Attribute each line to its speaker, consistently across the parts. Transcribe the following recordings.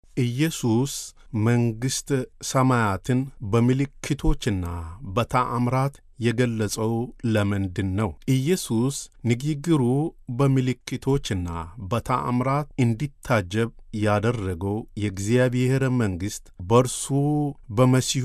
Speaker 1: ኢየሱስ መንግሥተ ሰማያትን በምልክቶችና በተአምራት የገለጸው ለምንድን ነው? ኢየሱስ ንግግሩ በምልክቶችና በተአምራት እንዲታጀብ ያደረገው የእግዚአብሔር መንግሥት በእርሱ በመሲሁ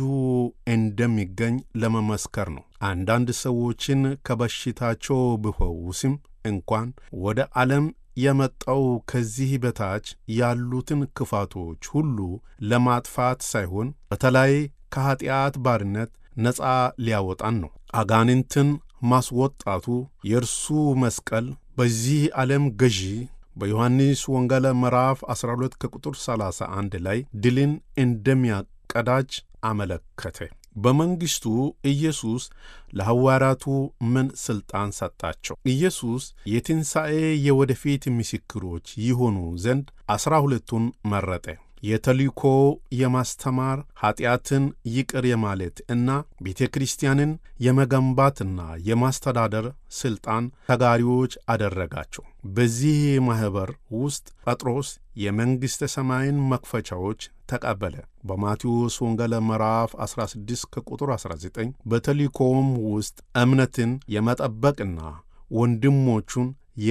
Speaker 1: እንደሚገኝ ለመመስከር ነው። አንዳንድ ሰዎችን ከበሽታቸው ቢፈውስም እንኳን ወደ ዓለም የመጣው ከዚህ በታች ያሉትን ክፋቶች ሁሉ ለማጥፋት ሳይሆን በተለይ ከኀጢአት ባርነት ነፃ ሊያወጣን ነው። አጋንንትን ማስወጣቱ የእርሱ መስቀል በዚህ ዓለም ገዢ በዮሐንስ ወንጌል ምዕራፍ 12 ከቁጥር 31 ላይ ድልን እንደሚያቀዳጅ አመለከተ። በመንግሥቱ ኢየሱስ ለሐዋርያቱ ምን ሥልጣን ሰጣቸው? ኢየሱስ የትንሣኤ የወደፊት ምስክሮች ይሆኑ ዘንድ ዐሥራ ሁለቱን መረጠ። የተልእኮ የማስተማር ኀጢአትን ይቅር የማለት እና ቤተ ክርስቲያንን የመገንባትና የማስተዳደር ሥልጣን ተጋሪዎች አደረጋቸው። በዚህ ማኅበር ውስጥ ጴጥሮስ የመንግሥተ ሰማይን መክፈቻዎች ተቀበለ። በማቴዎስ ወንጌል ምዕራፍ 16 ከቁጥር 19 በተልእኮውም ውስጥ እምነትን የመጠበቅና ወንድሞቹን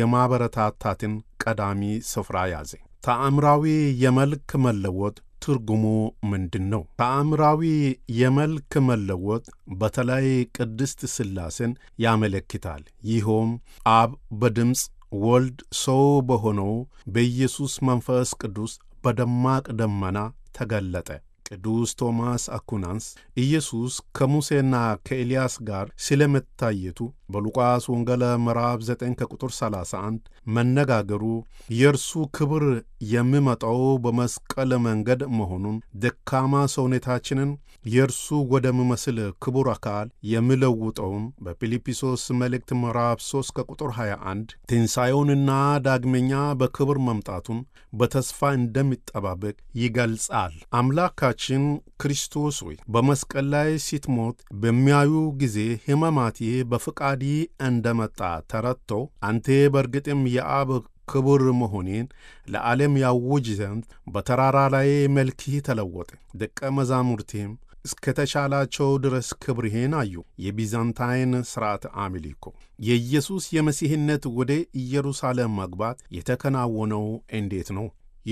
Speaker 1: የማበረታታትን ቀዳሚ ስፍራ ያዘ። ተአምራዊ የመልክ መለወጥ ትርጉሙ ምንድን ነው? ተአምራዊ የመልክ መለወጥ በተለይ ቅድስት ሥላሴን ያመለክታል። ይኸውም አብ በድምፅ ወልድ ሰው በሆነው በኢየሱስ መንፈስ ቅዱስ በደማቅ ደመና ተገለጠ። ቅዱስ ቶማስ አኩናንስ ኢየሱስ ከሙሴና ከኤልያስ ጋር ስለመታየቱ በሉቃስ ወንጌል ምዕራፍ 9 ከቁጥር 31 መነጋገሩ የእርሱ ክብር የሚመጣው በመስቀል መንገድ መሆኑን ደካማ ሰውነታችንን የእርሱ ወደሚመስል ክቡር አካል የሚለውጠውን በፊልጵስዩስ መልእክት ምዕራፍ 3 ከቁጥር 21 ትንሣኤውንና ዳግመኛ በክብር መምጣቱን በተስፋ እንደሚጠባበቅ ይገልጻል። አምላካችን ክርስቶስ ሆይ በመስቀል ላይ ስትሞት በሚያዩ ጊዜ ሕማማቴ በፍቃዲ እንደመጣ ተረድተው አንተ በእርግጥም የአብ ክቡር መሆኔን ለዓለም ያውጅ ዘንድ በተራራ ላይ መልክህ ተለወጠ። ደቀ መዛሙርቴም እስከተቻላቸው ድረስ ክብርህን አዩ። የቢዛንታይን ሥርዓት አምልኮ የኢየሱስ የመሲህነት ወደ ኢየሩሳሌም መግባት የተከናወነው እንዴት ነው?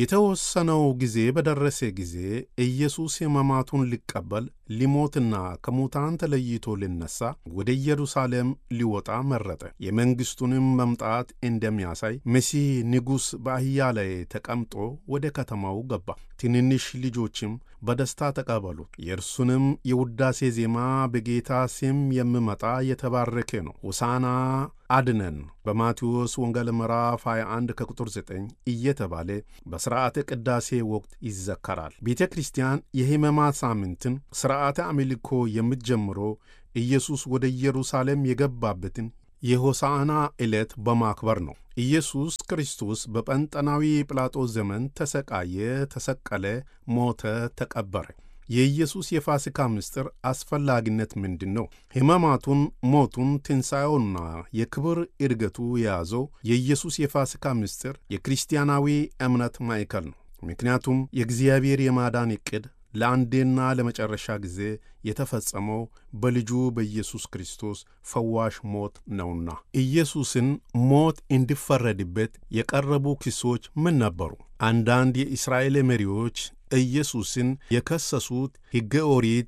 Speaker 1: የተወሰነው ጊዜ በደረሰ ጊዜ ኢየሱስ ሕማማቱን ሊቀበል ሊሞትና ከሙታን ተለይቶ ሊነሣ ወደ ኢየሩሳሌም ሊወጣ መረጠ። የመንግሥቱንም መምጣት እንደሚያሳይ መሲህ ንጉሥ በአህያ ላይ ተቀምጦ ወደ ከተማው ገባ። ትንንሽ ልጆችም በደስታ ተቀበሉት። የእርሱንም የውዳሴ ዜማ በጌታ ስም የሚመጣ የተባረከ ነው፣ ሆሳዕና አድነን በማቴዎስ ወንጌል ምዕራፍ 21 ከቁጥር 9 እየተባለ በሥርዓተ ቅዳሴ ወቅት ይዘከራል። ቤተ ክርስቲያን የሕማማት ሳምንትን ሥርዓተ አምልኮ የምትጀምረው ኢየሱስ ወደ ኢየሩሳሌም የገባበትን የሆሳዕና ዕለት በማክበር ነው። ኢየሱስ ክርስቶስ በጴንጠናዊ ጲላጦስ ዘመን ተሰቃየ፣ ተሰቀለ፣ ሞተ፣ ተቀበረ። የኢየሱስ የፋሲካ ምስጢር አስፈላጊነት ምንድን ነው? ሕማማቱን፣ ሞቱን፣ ትንሣኤውና የክብር ዕድገቱ የያዘው የኢየሱስ የፋሲካ ምስጢር የክርስቲያናዊ እምነት ማዕከል ነው። ምክንያቱም የእግዚአብሔር የማዳን ዕቅድ ለአንዴና ለመጨረሻ ጊዜ የተፈጸመው በልጁ በኢየሱስ ክርስቶስ ፈዋሽ ሞት ነውና። ኢየሱስን ሞት እንዲፈረድበት የቀረቡ ክሶች ምን ነበሩ? አንዳንድ የእስራኤል መሪዎች ኢየሱስን የከሰሱት ሕገ ኦሪት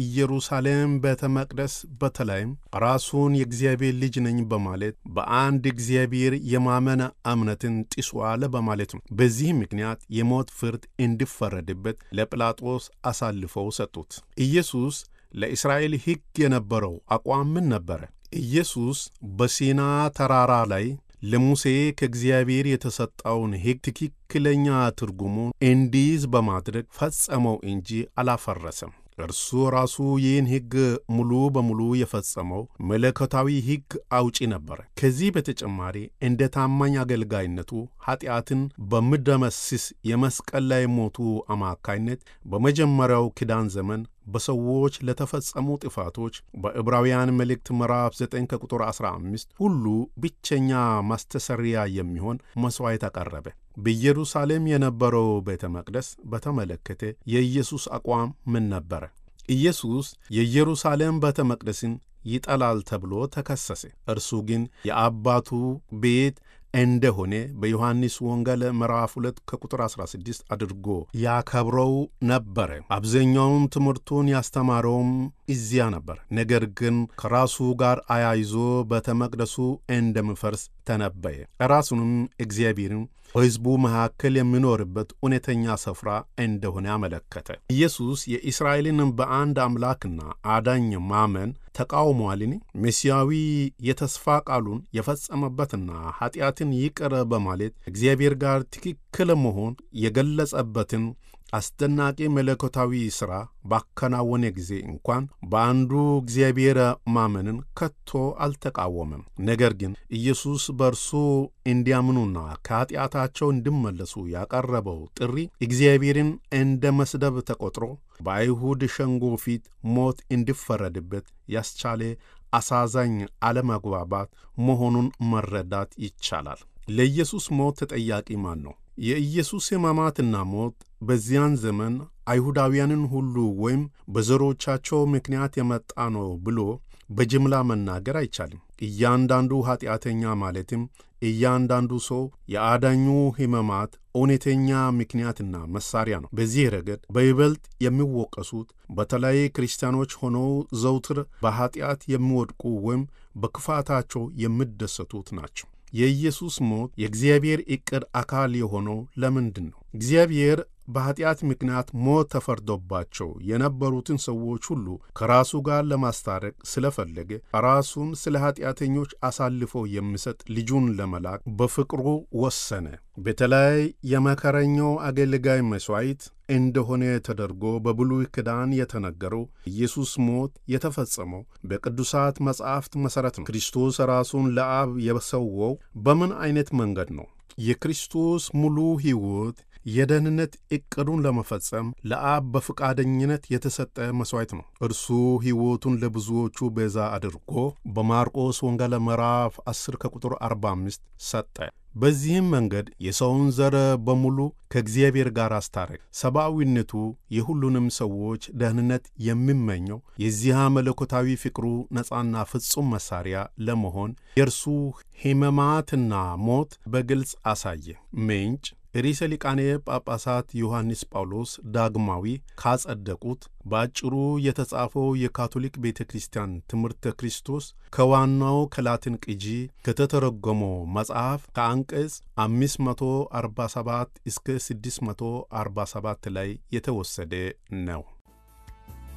Speaker 1: የኢየሩሳሌም ቤተ መቅደስ በተለይም ራሱን የእግዚአብሔር ልጅ ነኝ በማለት በአንድ እግዚአብሔር የማመን እምነትን ጥሷል በማለት ነው። በዚህ ምክንያት የሞት ፍርድ እንዲፈረድበት ለጲላጦስ አሳልፈው ሰጡት። ኢየሱስ ለእስራኤል ሕግ የነበረው አቋም ምን ነበረ? ኢየሱስ በሲና ተራራ ላይ ለሙሴ ከእግዚአብሔር የተሰጠውን ሕግ ትክክለኛ ትርጉሙን እንዲይዝ በማድረግ ፈጸመው እንጂ አላፈረሰም። እርሱ ራሱ ይህን ሕግ ሙሉ በሙሉ የፈጸመው መለኮታዊ ሕግ አውጪ ነበረ። ከዚህ በተጨማሪ እንደ ታማኝ አገልጋይነቱ ኀጢአትን በሚደመስስ የመስቀል ላይ ሞቱ አማካይነት በመጀመሪያው ኪዳን ዘመን በሰዎች ለተፈጸሙ ጥፋቶች በዕብራውያን መልእክት ምዕራፍ 9 ከቁጥር 15 ሁሉ ብቸኛ ማስተሰሪያ የሚሆን መሥዋዕት አቀረበ። በኢየሩሳሌም የነበረው ቤተ መቅደስ በተመለከተ የኢየሱስ አቋም ምን ነበረ? ኢየሱስ የኢየሩሳሌም ቤተ መቅደስን ይጠላል ተብሎ ተከሰሰ። እርሱ ግን የአባቱ ቤት እንደሆነ በዮሐንስ ወንጌል ምዕራፍ 2 ከቁጥር 16 አድርጎ ያከብረው ነበረ። አብዛኛውን ትምህርቱን ያስተማረውም እዚያ ነበር። ነገር ግን ከራሱ ጋር አያይዞ ቤተ መቅደሱ እንደሚፈርስ ተነበየ። ራሱንም እግዚአብሔርን በሕዝቡ መካከል የሚኖርበት እውነተኛ ስፍራ እንደሆነ አመለከተ። ኢየሱስ የእስራኤልን በአንድ አምላክና አዳኝ ማመን ተቃውሟልን? ሜሲያዊ የተስፋ ቃሉን የፈጸመበትና ኃጢአትን ይቅር በማለት እግዚአብሔር ጋር ትክክል መሆን የገለጸበትን አስደናቂ መለኮታዊ ሥራ ባከናወነ ጊዜ እንኳን በአንዱ እግዚአብሔር ማመንን ከቶ አልተቃወመም። ነገር ግን ኢየሱስ በእርሱ እንዲያምኑና ከኀጢአታቸው እንዲመለሱ ያቀረበው ጥሪ እግዚአብሔርን እንደ መስደብ ተቆጥሮ በአይሁድ ሸንጎ ፊት ሞት እንዲፈረድበት ያስቻለ አሳዛኝ አለመግባባት መሆኑን መረዳት ይቻላል። ለኢየሱስ ሞት ተጠያቂ ማን ነው? የኢየሱስ ሕማማትና ሞት በዚያን ዘመን አይሁዳውያንን ሁሉ ወይም በዘሮቻቸው ምክንያት የመጣ ነው ብሎ በጅምላ መናገር አይቻልም። እያንዳንዱ ኀጢአተኛ ማለትም እያንዳንዱ ሰው የአዳኙ ሕማማት እውነተኛ ምክንያትና መሳሪያ ነው። በዚህ ረገድ በይበልጥ የሚወቀሱት በተለይ ክርስቲያኖች ሆነው ዘውትር በኀጢአት የሚወድቁ ወይም በክፋታቸው የሚደሰቱት ናቸው። የኢየሱስ ሞት የእግዚአብሔር ዕቅድ አካል የሆነው ለምንድን ነው? እግዚአብሔር በኀጢአት ምክንያት ሞት ተፈርዶባቸው የነበሩትን ሰዎች ሁሉ ከራሱ ጋር ለማስታረቅ ስለፈለገ ራሱን ስለ ኀጢአተኞች አሳልፎ የሚሰጥ ልጁን ለመላክ በፍቅሩ ወሰነ። በተለይ የመከረኛው አገልጋይ መሥዋዕት እንደሆነ ተደርጎ በብሉይ ኪዳን የተነገረው ኢየሱስ ሞት የተፈጸመው በቅዱሳት መጻሕፍት መሠረት ነው። ክርስቶስ ራሱን ለአብ የሰወው በምን ዐይነት መንገድ ነው? የክርስቶስ ሙሉ ሕይወት የደህንነት ዕቅዱን ለመፈጸም ለአብ በፈቃደኝነት የተሰጠ መሥዋዕት ነው። እርሱ ሕይወቱን ለብዙዎቹ ቤዛ አድርጎ በማርቆስ ወንጌል ምዕራፍ 10 ከቁጥር 45 ሰጠ። በዚህም መንገድ የሰውን ዘር በሙሉ ከእግዚአብሔር ጋር አስታረቅ። ሰብአዊነቱ የሁሉንም ሰዎች ደህንነት የሚመኘው የዚያ መለኮታዊ ፍቅሩ ነፃና ፍጹም መሣሪያ ለመሆን የእርሱ ሕማማትና ሞት በግልጽ አሳየ። ምንጭ ርዕሰ ሊቃነ ጳጳሳት ዮሐንስ ጳውሎስ ዳግማዊ ካጸደቁት በአጭሩ የተጻፈው የካቶሊክ ቤተ ክርስቲያን ትምህርተ ክርስቶስ ከዋናው ከላትን ቅጂ ከተተረጎመው መጽሐፍ ከአንቀጽ 547 እስከ 647 ላይ የተወሰደ ነው።